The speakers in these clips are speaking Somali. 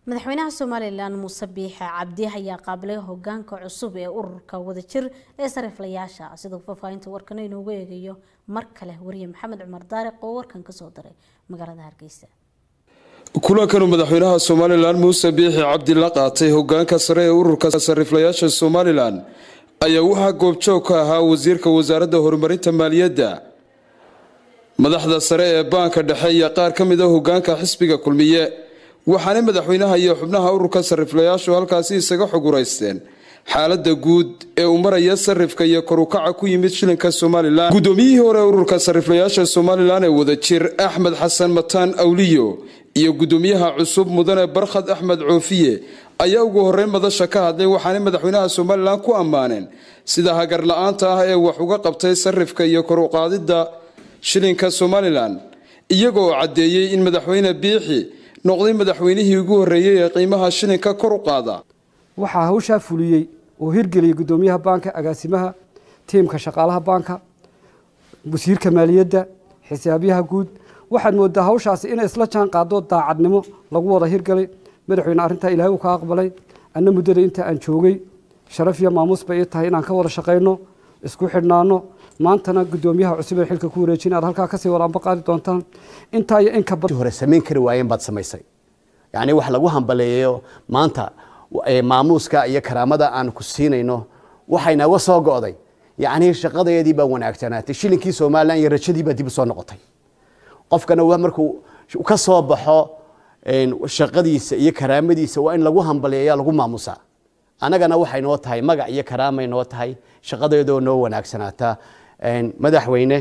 madaxweynaha somalilan muuse biixe cabdi ayaa qaabilay hogaanka cusub ee ururka wadajir ee sariiflayaasha siduu faahfaahinta warkan inoogu eegayo mar kale wariye maxamed cumar daariq oo warkan kasoo diray magaalada hargeysa kulankanu madaxweynaha somalilan muuse biixi cabdi la qaatay hogaanka sare ee ururka sariiflayaasha somalilan ayaa waxaa goobjoog ka ahaa wasiirka wasaaradda horumarinta maaliyadda madaxda sare ee baanka dhexe iyo qaar ka mid a hogaanka xisbiga kulmiye waxaanay madaxweynaha iyo xubnaha ururka sariiflayaashu halkaasi isaga xuguraysteen xaalada guud ee uu maraya sarifka iyo korukaca ku yimid shilinka somalilan guddoomiyihii hore ururka sariiflayaasha somalilan ee wadajir axmed xasan mataan awliyo iyo guddoomiyaha cusub mudane barkhad axmed coofiye ayaa ugu horeyn madasha ka hadlay waxaanay madaxweynaha somalilan ku ammaaneen sida hagar la-aanta ah ee wax uga qabtay sarifka iyo koruqaadida shilinka somalilan iyagoo caddeeyey in madaxweyne biixi noqday madaxweynihii ugu horreeyey ee qiimaha shilinka kor u qaada waxaa hawshaa fuliyey oo hirgeliyey guddoomiyaha baanka agaasimaha tiimka shaqaalaha baanka wasiirka maaliyadda xisaabyaha guud waxaad moodaa hawshaasi inay isla jaan qaado daacadnimo lagu wada hirgalay madaxweyne arrintaa ilaahay uu ka aqbalay anna muddada inta aan joogay sharaf iyo maamuus bay ii tahay inaan ka wada shaqayno isku xidhnaano maantana guddoomiyaha cusub ee xilka ku wareejin aad halkaa kasii walaanba qaadi doontaan intaa iyo inka hore samayn kari waayeen baad samaysay yacni wax lagu hambaleeyo maanta maamuuska iyo karaamada aan ku siinayno waxaynaga soo go'day yacni shaqadeedii baa wanaagsanaatay shilinkii somalilan iyo rajadii baa dib u soo noqotay qofkana markuu ka soo baxo shaqadiisa iyo karaamadiisa waa in lagu hambaleeya lagu maamusaa annagana waxay noo tahay magac iyo karaamay noo tahay shaqadeedoo noo wanaagsanaata madaxweyne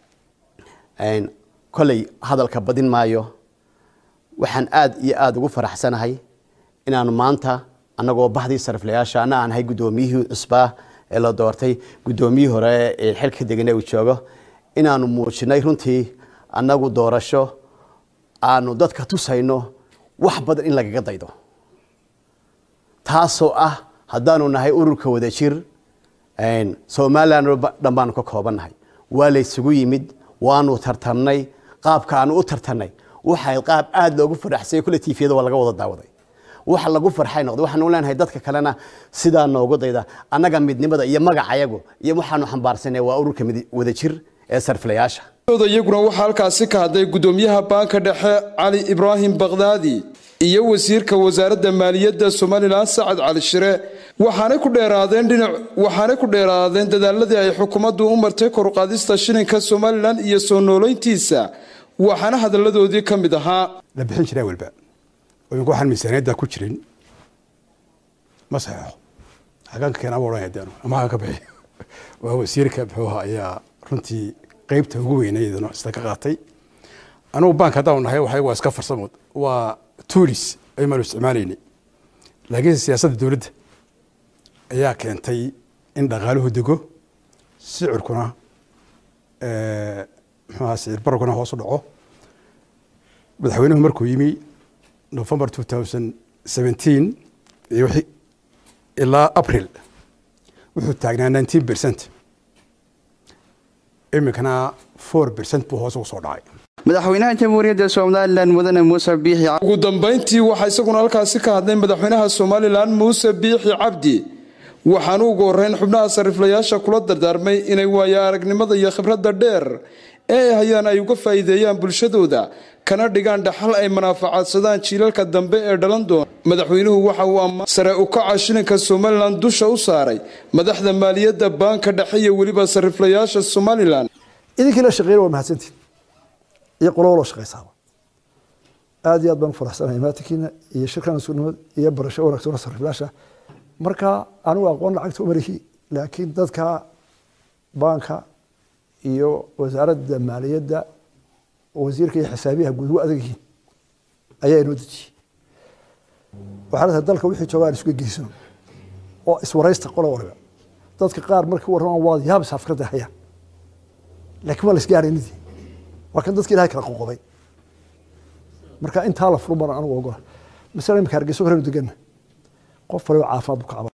koley hadalka badin maayo waxaan aad iyo aada ugu faraxsanahay inaanu maanta annagoo bahdii sariflayaasha anna aan ahay guddoomiyihii cusbaa ee la doortay guddoomiyihii hore ee xilka degane uu joogo inaanu muujinay runtii annagu doorasho aanu dadka tusayno wax badan in lagaga daydo taasoo ah haddaanu nahay ururka wadajir somalilan dhan baanu ka koobannahay waa laysugu yimid waanu tartarnay qaabka aanu u tartarnay waxay qaab aada loogu faraxsay kule tifiyada waa laga wada daawaday waxa lagu farxay noqday waxaanu leenahay dadka kalena sidaa noogu dayda annaga midnimada iyo magacayagu iyo waxaanu xambaarsanay waa ururka wadajir ee sarfilayaasha iyaguna waxaa halkaasi ka hadlay guddoomiyaha baanka dhexe cali ibraahim bakdaadi iyo wasiirka wasaaradda maaliyadda somalilan sacad cali shire waxaanay ku dheeraadeen dhinac waxaanay ku dheeraadeen dadaaladii ay xukuumaddu u martay koruqaadista shilinka somalilan iyo soo noolayntiisa waxaana hadalladoodii ka mid ahaa la bixin jiraa walba imika waxaan miisaaniyadda ku jirin ma saxeexo xagaan ka keenaa odhan hadeenu ama xagaan ka bixi waa wasiirka muxuuha ayaa runtii qaybta ugu weynaydana isla ka qaatay anugu bank haddaan nahay waxay waa iska farsamood waa tuulis aymaanu isticmaalaynay laakiinse siyaasadda dowladda ayaa keentay in dhaqaaluhu dego sicirkuna muxuuha sicir bararkuna hoos u dhaco madaxweynuhu markuu yimi november two thousand seventeen iyo ilaa april wuxuu taagnaa nineteen percent iminkana four percent buu hoos ugu soo dhacay madaxweynaha jamhuuriyadda somalilan mudane muuse biixi ugu dambayntii waxaa isaguna halkaasi ka hadlay madaxweynaha somalilan muuse biixi cabdi waxaanu ugu horeyn xubnaha sariiflayaasha kula dardaarmay inay waayo aragnimada iyo khibradda dheer ee ay hayaan ay uga faa'iideeyaan bulshadooda kana dhigaan dhaxal ay manaafacaadsadaan jiilalka dambe ee dhalan doona madaxweynuhu waxa uu ammaan sare u kaca shilinka somalilan dusha u saaray madaxda maaliyadda baanka dhexe iyo weliba sariiflayaasha somalilan idinkii la shaqeeyna waa mahadsantiin iyo qolo loo shaqaysaaba aada iyo aad baan u faraxsanahay maatinkiina iyo shirkan iskunimad iyo barasho wanaagsan sariiflayaasha marka anigu aqoon lacagta umarihi laakiin dadka baanka iyo wasaaradda maaliyadda wasiirka iyo xisaabiyaha guud wa adag yihiin ayaa inoo dejiyey waxaa la tahay dalka wixii jooga aan isuga geysano oo iswaraysta qola waliba dadka qaar markii warramaan waad yaabis afkradda hayaan laakiin waa la isgaaraynidii waa kan dadka ilahay kala qoqoday marka intaa la furu baran anigu ogola masala imika hargeyso horenu deganna qof waliba caafimaad bu ka caba